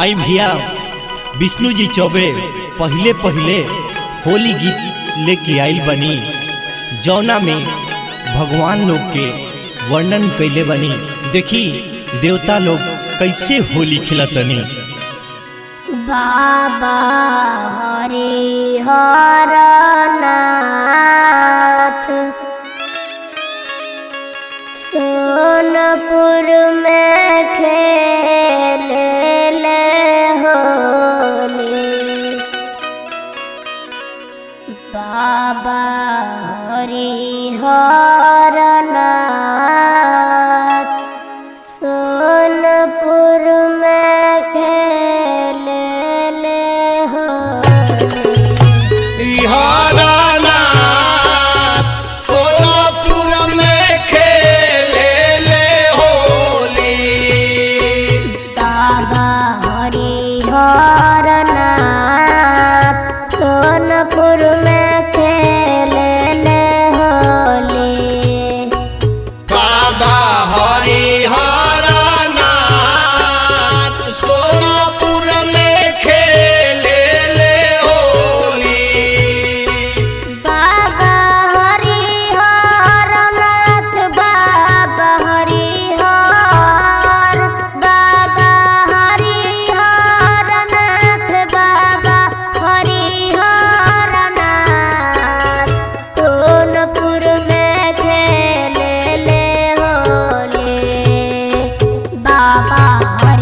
आई भैया विष्णु जी चौबे पहले पहले होली गीत लेके आइल बनी जौना में भगवान लोग के वर्णन कैले बनी देखी देवता लोग कैसे होली खिलतनी बाबा हरिहर नाथ सोनपुर में खेले होली बाबा हरिहर नाथ सोनपुर में खेले होली सोनापुर में खेले ले होली बाबा हरिहर नाथ सोनपुर में खेले होली बाबा हरिहर नाथ सोनापुर में खेले ले होली बाबा हरिहर नाथ बाबा हरिहर बाबा हरिहर नाथ बाबा हरिहर नाथ सोनपुर में खेले ले होली बाबा